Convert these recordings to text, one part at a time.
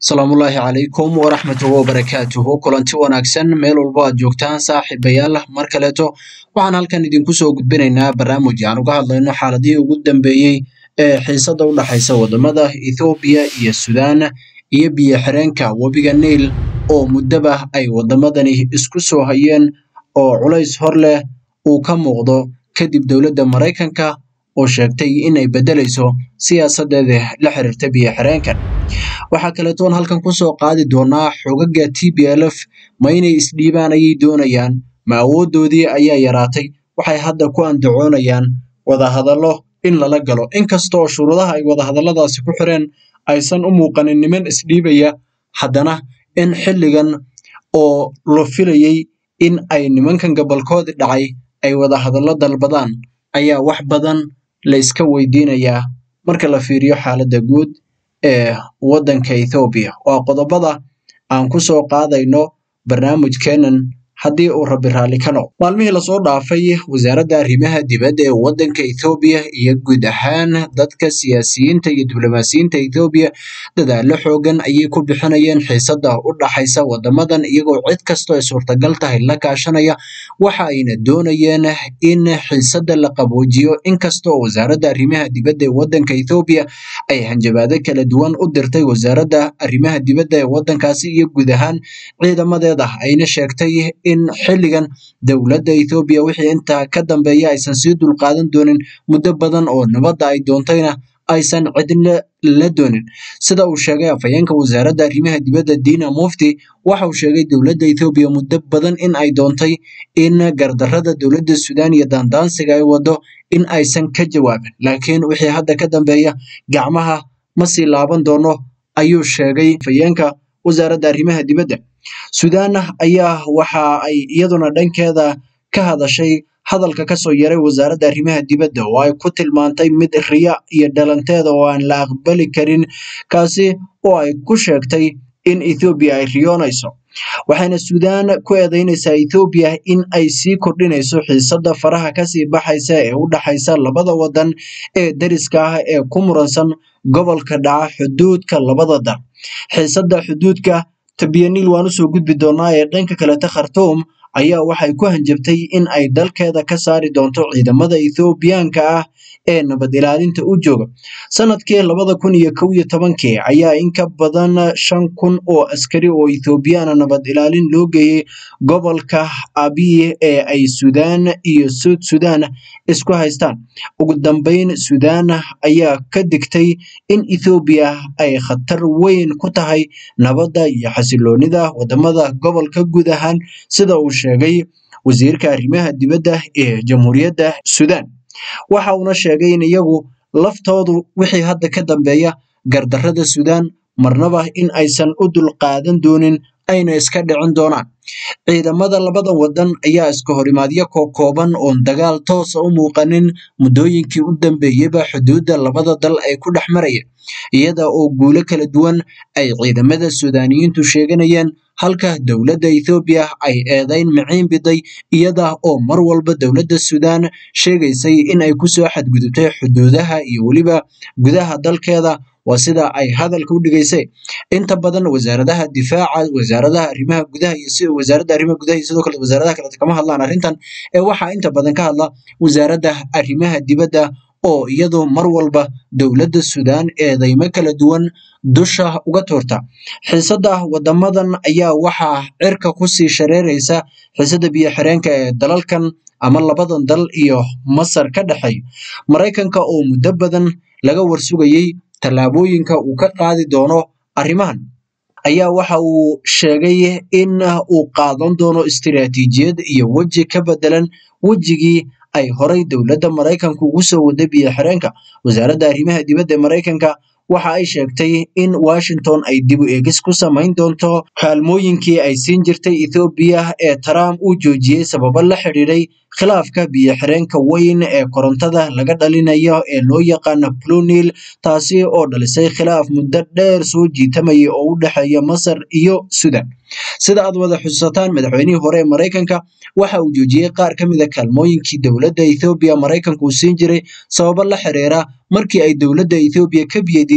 asalaamullaahi calaykum waraxmatuhu wabarakaatuhu kulanti wanaagsan meel walbo aad joogtaan saaxiibayaal mar kaleeto waxaan halkan idinku soo gudbinaynaa barnaamij aan uga hadlayno xaaladihii ugu dambeeyey ee xiisada u dhexaysa wadamada ethoobiya iyo sudan iyo biyo xireenka webiga niil oo muddaba ay wadamadani isku soo hayeen oo culays hor leh uu ka muuqdo kadib dowladda maraykanka oo sheegtay inay beddelayso siyaasadeeda la xiriirta biyo xireenkan waxaa kaleetoon halkan kusoo qaadi doonaa xogaga t b l f ma inay isdhiibaan ayay doonayaan ma awoodoodii ayaa yaraatay waxay hadda ku andacoonayaan wadahadallo in lala galo inkasta oo shuruudaha ay wadahadalladaasi ku xireen aysan u muuqanin niman isdhiibaya haddana in xilligan oo la filayey in ay nimankan gobolkoodi dhacay ay wadahadallo dalbadaan ayaa wax badan la iska weydiinayaa marka la fiiriyo xaaladda guud ee waddanka ethoobiya waa qodobada aan ku soo qaadayno barnaamijkeenan haddii uu rabbi raalli ka noqdo maalmihii lasoo dhaafay wasaaradda arrimaha dibadda ee waddanka ethoobiya iyo guud ahaan dadka siyaasiyiinta iyo diblomaasiyiinta ethoobiya dadaallo xoogan ayay ku bixinayeen xiisada u dhaxaysa wadamadan iyagoo cid kastoo ay suurtagal tahay la kaashanaya waxa ayna doonayeen in xiisada la qaboojiyo inkastoo wasaaradda arrimaha dibadda ee waddanka ethoobiya ay hanjabaado kala duwan u dirtay wasaaradda arrimaha dibadda ee waddankaasi iyo guud ahaan ciidamadeeda ayna sheegtay in xilligan dowladda ethoobiya wixii intaa ka dambeeya aysan sii dulqaadan doonin muddo badan oo nabadda ay doontayna aysan cidna la doonin sida uu sheegay afhayeenka wasaaradda arrimaha dibadda diina mufti waxa uu sheegay dowladda ethoobiya muddo badan in ay doontay in gardarrada dowladda suudaan iyo daandaansiga ay wado in aysan ka jawaabin laakiin wixii hadda ka dambeeya gacmaha ma sii laaban doono ayuu sheegay afhayeenka wasaaradda arrimaha dibadda suudaan ayaa waxa ay iyaduna dhankeeda ka hadashay hadalka kasoo yaray wasaaradda arrimaha dibadda oo ay ku tilmaantay mid riya iyo dhalanteeda oo aan la aqbali karin kaasi oo ay ku sheegtay in ethoobiya ay riyoonayso waxayna suudaan ku eedeynaysaa ethoobiya in ay sii kordhinayso xiisada faraha kasii baxaysa ee u dhaxaysa labada wadan ee dariska ah ee ku muransan gobolka dhaca xuduudka labada dal xiisada xuduudka tabyaniil waan usoo gudbi doonaa ee dhanka kaleta khartuum ayaa waxay ku hanjabtay in ay dalkeeda ka saari doonto ciidamada ethoobiyaanka ah ee nabad ilaalinta u jooga sanadkii labada kun iyo kow iyo tobankii ayaa in ka badan shan kun oo askari oo ethoobiyaana nabad ilaalin loo geeyey gobolka abiy ee ay suudaan iyo suud suudaan isku haystaan ugu dambeyn suudaan ayaa ka digtay in ethoobiya ay khatar weyn ku tahay nabadda iyo xasiloonida wadamada gobolka guud ahaan sida uu sheegay wasiirka arrimaha dibadda ee jamhuuriyadda suudaan waxa uuna sheegay in iyagu laftoodu wixii hadda ka dambeeya gardarrada suudaan marnaba in aysan u dulqaadan doonin ayna iska dhicin doonaan ciidamada labada wadan ayaa iska horimaadyo kookooban oon dagaal toosa u muuqanin muddooyinkii u dambeeyeyba xuduudda labada dal ay ku dhex marayeen iyada oo guulo kala duwan ay ciidamada suudaaniyiintu sheeganayeen halka dowladda ethoobiya ay eedayn miciin biday iyada oo mar walba dowladda suudaan sheegaysay in ay kusoo xadgudubtay xuduudaha iyo weliba gudaha dalkeeda waa sida ay hadalka u dhigaysay inta badan wasaaradaha difaaca wasaaradaha arrimaha gudaha iyo si wasaaradda arrimaha gudaha iyo sidoo kale wasaaradaha kaleeto kama hadlaan arrintan ee waxaa inta badan ka hadla wasaaradda arrimaha dibadda oo iyadu mar walba dowladda suudaan eedeymo kala duwan dusha uga tuurta xiisada wadamadan ayaa waxaa cirka kusii shareeraysa xiisada biyo xireenka ee dalalkan ama labadan dal iyo masar ka dhexeeya maraykanka oo muddo badan laga warsugayey tallaabooyinka uu ka qaadi doono arrimahan ayaa waxa uu sheegay in uu qaadan doono istiraatiijiyad iyo weji ka bedelan wejigii ay horay dowladda maraykanka ugu soo waday biyo xireenka wasaaradda arrimaha dibadda ee maraykanka waxa ay sheegtay in washington ay dib u eegis ku samayn doonto kaalmooyinkii ay siin jirtay ethoobiya ee trump uu joojiyey sababo la xidhiidhay khilaafka biyo xireenka weyn ee korontada laga dhalinayo ee loo yaqaano plunil taasi oo dhalisay khilaaf muddo dheer soo jiitamayay oo u dhexeeya masar iyo sudan sida aad wada xusuusataan madaxweynihii hore ee maraykanka waxa uu joojiyey qaar ka mid a kaalmooyinkii dowladda ethoobiya maraykanka uu siin jiray sababo la xiriira markii ay dowladda ethoobiya ka biyadiiday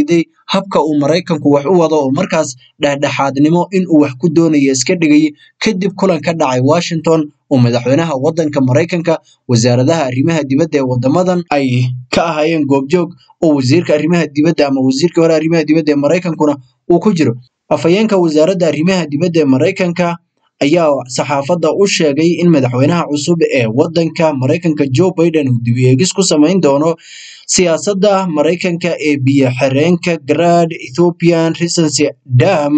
habka uu maraykanku wax u wado oo markaas dhexdhexaadnimo inuu wax ku doonayo iska dhigay kadib kulan ka dhacay washington oo madaxweynaha wadanka maraykanka wasaaradaha arrimaha dibadda ee wadamadan ay ka ahaayeen goobjoog oo wasiirka arrimaha dibadda ama wasiirkii hore arrimaha dibadda ee maraykankuna uu ku jiro afhayeenka wasaaradda arrimaha dibadda ee maraykanka ayaa saxaafadda u sheegay in madaxweynaha cusub ee wadanka maraykanka joe biden uu dib eegis ku samayn doono siyaasadda maraykanka ee biyo xireenka grand ethiopian recency dam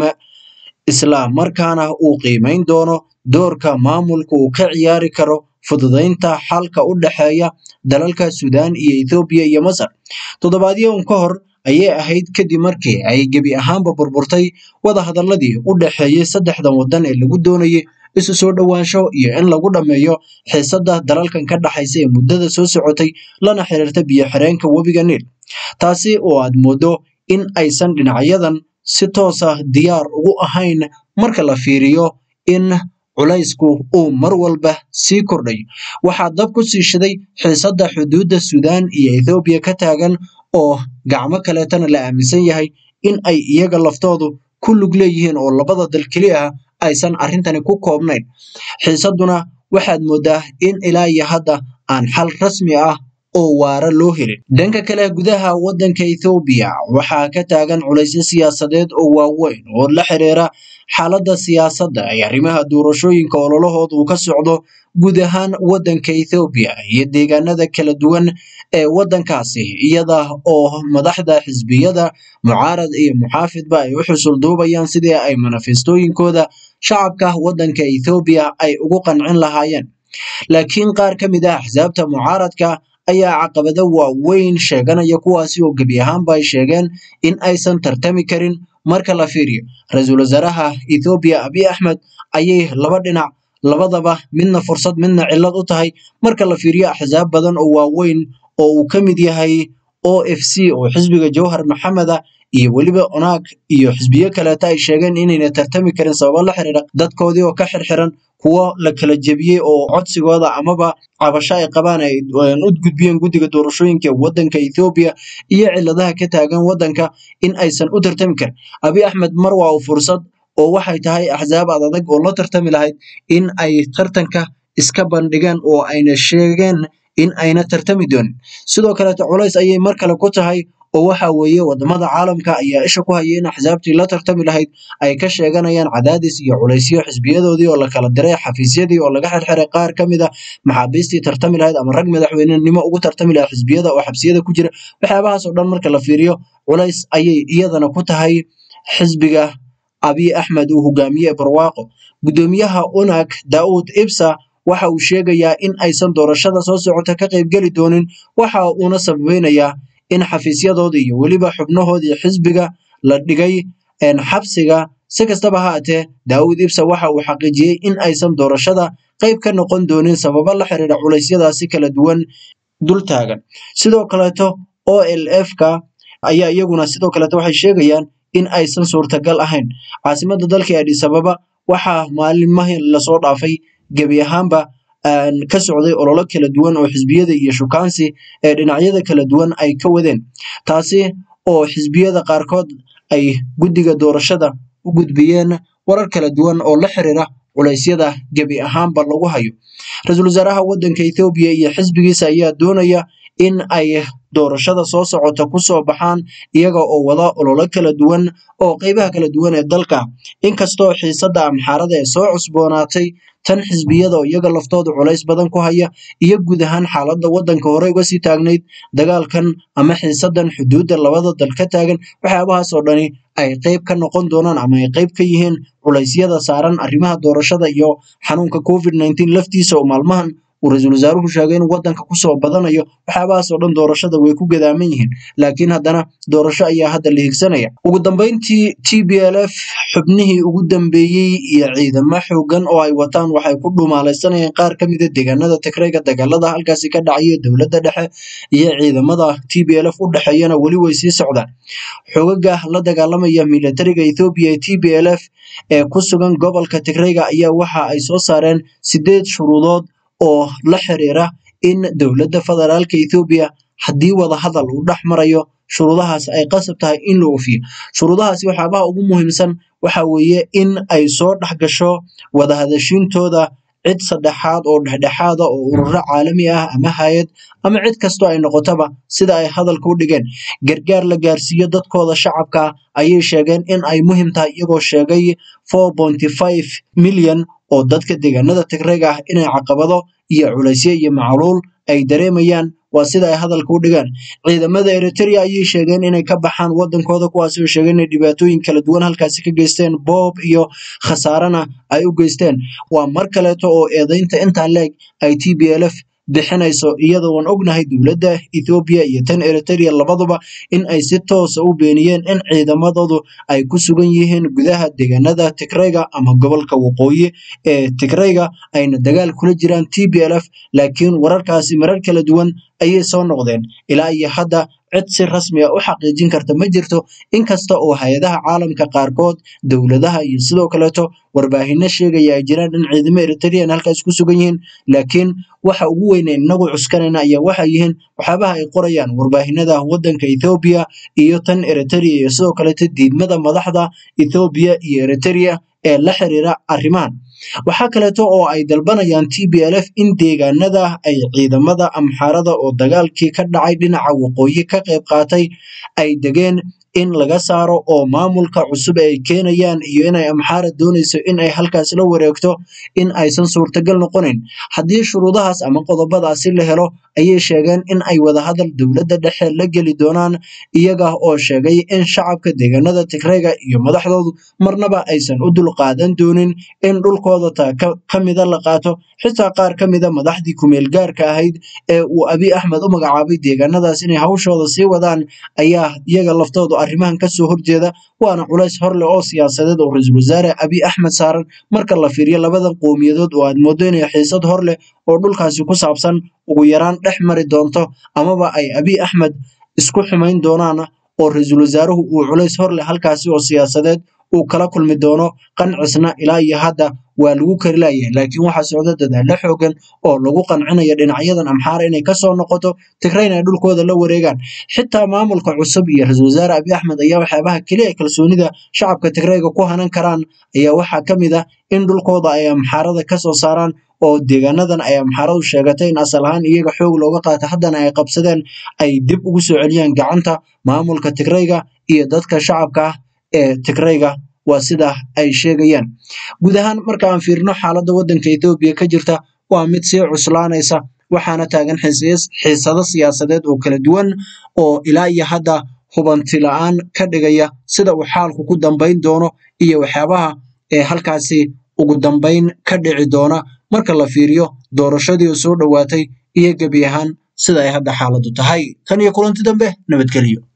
isla markaana uu qiimeyn doono doorka maamulka uu ka ciyaari karo fududeynta xalka u dhexeeya dalalka suudaan iyo ethoobiya iyo masar toddobaadyo un ka hor ayay ahayd kadib markii ay gebi ahaanba burburtay wadahadaladii u dhexeeyey saddexdan waddan ee lagu doonayay isu soo dhowaansho iyo in lagu dhammeeyo xiisadda dalalkan ka dhaxaysa ee muddada soo socotay lana xiriirta biyo xireenka webiga niil taasi oo aad mooddo in aysan dhinacyadan si toos ah diyaar ugu ahayn marka la fiiriyo in culaysku uu mar walba sii kordhayo waxaa dab ku sii shiday xiisadda xuduudda suudaan iyo ethoobiya ka taagan oo gacmo kaleetana la aaminsan yahay in ay iyaga laftoodu ku lug leeyihiin oo labada dal keli ah aysan arrintani ku koobnayn xiisadduna waxaad mooddaa in ilaa iyo hadda aan xal rasmi ah oo waara loo helin dhanka kale gudaha waddanka ethoobiya waxaa ka taagan culaysyo siyaasadeed oo waaweyn oo la xiriira xaaladda siyaasadda ee arrimaha doorashooyinka ololahooda uu ka socdo guud ahaan waddanka ethoobiya iyo deegaanada kala duwan ee waddankaasi iyada oo madaxda xisbiyada mucaarad iyo muxaafidba ay u xusul duubayaan sidii ay manifestooyinkooda shacabka waddanka ethoobiya ay ugu qancin lahaayeen laakiin qaar ka mid ah axsaabta mucaaradka ayaa caqabado waaweyn sheeganaya kuwaasi oo gebi ahaanba ay sheegeen in aysan tartami karin marka la fiiriyo ra-iisul wasaaraha ethoobiya abiy axmed ayay laba dhinac labadaba midna fursad midna cillad u tahay marka la fiiriyo axsaab badan oo waaweyn oo uu ka mid yahay o f c oo xisbiga jawhar maxameda iyo weliba onaag iyo xisbiyo kaleeta ay sheegeen inayna tartami karin sababo la xiriira dadkoodii oo ka xirxiran kuwo la kala jebiyey oo codsigooda amaba cabasho ay qabaan ay u gudbiyeen guddiga doorashooyinka ee waddanka ethoobiya iyo cilladaha ka taagan waddanka in aysan u tartami karin abiy axmed mar waa uu fursad oo waxay tahay axsaab ad adag oo la tartami lahayd in ay tartanka iska bandhigeen oo ayna sheegeen in ayna tartami doonin sidoo kaleeto culays ayay mar kale ku tahay oo waxa weeye wadamada caalamka ayaa isha ku haya in axsaabtii la tartami lahayd ay ka sheeganayaan cadaadis iyo culaysyo xisbiyadoodii oo la kala diray xafiisyadii oo laga xirxiray qaar ka mid a maxaabiistii tartami lahayd ama rag madaxweynenimo ugu tartami lahayd xisbiyada oo xabsiyada ku jira waxyaabahaas oo dhan marka la fiiriyo culays ayay iyadana ku tahay xisbiga abiy axmed uu hogaamiye barwaaqo guddoomiyaha unag daa'uud ibsa waxa uu sheegayaa in aysan doorashada soo socota ka qaybgeli doonin waxa uuna sababeynayaa in xafiisyadooda iyo weliba xubnahoodii xisbiga la dhigay xabsiga si kastaba ha atee daawud ibsa waxa uu xaqiijiyey in aysan doorashada qayb ka noqon doonin sababo la xiriira culeysyadaasi kala duwan dul taagan sidoo kaleeto o l f ka ayaa iyaguna sidoo kaleeto waxay sheegayaan in aysan suurtagal ahayn caasimada dalka adis ababa waxaa maalimahii lasoo dhaafay gebi ahaanba ka socday ololo kala duwan oo xisbiyada iyo shukaansi ee dhinacyada kala duwan ay ka wadeen taasi oo xisbiyada qaarkood ay guddiga doorashada u gudbiyeen warar kala duwan oo la xiriira culeysyada gebi ahaanba lagu hayo ra-iisul wasaaraha waddanka ethoobiya iyo xisbigiisa ayaa doonaya in ay doorashada soo socota kusoo baxaan iyaga oo wada ololo kala duwan oo qeybaha kala duwan ee dalka inkastoo xiisadda amxaarada ee soo cusboonaatay tan xisbiyada oo iyaga laftooda culays badan ku haya iyo guud ahaan xaaladda waddanka hore uga sii taagnayd dagaalkan ama xiisadan xuduudda labada dal ka taagan waxyaabahaas oo dhani ay qeyb ka noqon doonaan ama ay qeyb ka yihiin culeysyada saaran arrimaha doorashada iyo xanuunka covid nineteen laftiisa oo maalmahan uu ra-iisul wasaaruhu sheegay in waddanka kusoo badanayo waxyaabahaas oo dhan doorashada way ku gadaaman yihiin laakiin haddana doorasho ayaa hadda la higsanaya ugu dambeyntii t b l f xubnihii ugu dambeeyey iyo ciidamo xoogan oo ay wataan waxay ku dhumaalaysanayeen qaar ka mida deegaanada tigrayga dagaalada halkaasi ka dhacaya dowladda dhexe iyo ciidamada t b l f u dhexeeyana weli way sii socdaan xogaga la dagaalamaya militariga ethoobiya ee t b l f ee ku sugan gobolka tigrayga ayaa waxa ay soo saareen sideed shuruudood oo la xiriira in dowladda federaalka ethoobiya haddii wada hadal uu dhex marayo shuruudahaas ay qasab tahay in la oofiyo shuruudahaasi waxyaabaha ugu muhiimsan waxa weeye in ay soo dhex gasho wadahadashiintooda cid saddexaad oo dhexdhexaada oo ururo caalami ah ama hay-ad ama cid kastoo ay noqotaba sida ay hadalka u dhigeen gargaar la gaarsiiyo dadkooda shacabka ayay sheegeen in ay muhiim tahay iyagoo sheegay milyan oo dadka deegaanada tigrayga ah inay caqabado iyo culaysyo iyo macluul ay dareemayaan waa sida ay hadalka u dhigaan ciidamada eritrea ayay sheegeen inay ka baxaan wadankooda kuwaasi oo sheegeen inay dhibaatooyin kala duwan halkaasi ka geysteen boob iyo khasaarana ay u geysteen waa mar kaleeto oo eedaynta intaa leeg ay t b l f bixinayso iyadoo aan ognahay dowladda ethoobiya iyo tan eritrea labaduba in ay si toosa u beeniyeen in ciidamadoodu ay ku sugan yihiin gudaha deegaanada tigrayga ama gobolka waqooyi ee tigrayga ayna dagaal kula jiraan t b l f laakiin wararkaasi marar kala duwan ayay soo noqdeen ilaa iyo hadda cid si rasmi ah u xaqiijin karta ma jirto inkasta oo hay-adaha caalamka qaarkood dowladaha iyo sidoo kaleeto warbaahino sheegaya ay jiraan in ciidamo eritrean halkaas ku sugan yihiin laakiin waxa ugu weyne inagu cuskanayna ayaa waxay yihiin waxyaabaha ay qorayaan warbaahinada wadanka ethoobiya iyo tan eritrea iyo sidoo kaleeto diidmada madaxda ethoobiya iyo eritrea ee la xiriira arrimahan waxaa kaleeto oo ay dalbanayaan t b l f in deegaanada ay ciidamada amxaarada oo dagaalkii ka dhacay dhinaca waqooyi ka qayb qaatay ay degeen in laga saaro oo maamulka cusub ay keenayaan iyo inay amxaara doonayso in ay halkaas la wareegto in aysan suurtagal noqonayn haddii shuruudahaas ama qodobadaasi la helo ayay sheegeen in ay wadahadal dowladda dhexe la geli doonaan iyaga oo sheegay in shacabka deegaanada tigrayga iyo madaxdoodu marnaba aysan u dulqaadan doonin in dhulkooda ta ka mida la qaato xitaa qaar ka mida madaxdii kumeel gaarka ahayd ee uu abiy axmed u magacaabay deegaanadaas inay hawshooda sii wadaan ayaa iyaga laftoodu arrimahan kasoo horjeeda waana culays horleh oo siyaasadeed oo ra-iisul wasaare abiy axmed saaran marka la fiiriyo labadan qowmiyadood oo aad moodo inay xiisad hor leh oo dhulkaasi ku saabsan ugu yaraan dhex mari doonto amaba ay abiy axmed isku xumayn doonaan oo ra-iisul wasaaruhu uu culays hor leh halkaasi oo siyaasadeed uu kala kulmi doono qancisna ilaa iyo hadda waa lagu kari layahay laakiin waxaa socda dadaalo xoogan oo lagu qancinayo dhinacyadan amxaara inay kasoo noqoto tigrayna ay dhulkooda la wareegaan xitaa maamulka cusub iyo ra-iisul wasaare abiy axmed ayaa waxyaabaha keliya kalsoonida shacabka tigrayga ku hanan karaan ayaa waxaa ka mid ah in dhulkooda ay amxaarada kasoo saaraan oo deegaanadan ay amxaaradu sheegatay in asal ahaan iyaga xoog looga qaata haddana ay qabsadeen ay dib ugu soo celiyaan gacanta maamulka tigrayga iyo dadka shacabka ah ee tigrayga waa sida ay sheegayaan guud ahaan marka aan fiirino xaaladda waddanka ethoobiya ka jirta waa mid sii cuslaanaysa waxaana taagan xiisado siyaasadeed oo kala duwan oo ilaa iyo hadda hubanti la-aan ka dhigaya sida uu xaalku ku dambayn doono iyo waxyaabaha ee halkaasi ugu dambayn ka dhici doona marka la fiiriyo doorashadii soo dhowaatay iyo gebi ahaan sida ay hadda xaaladdu tahay tan iyo kulanti dambe nabadgelyo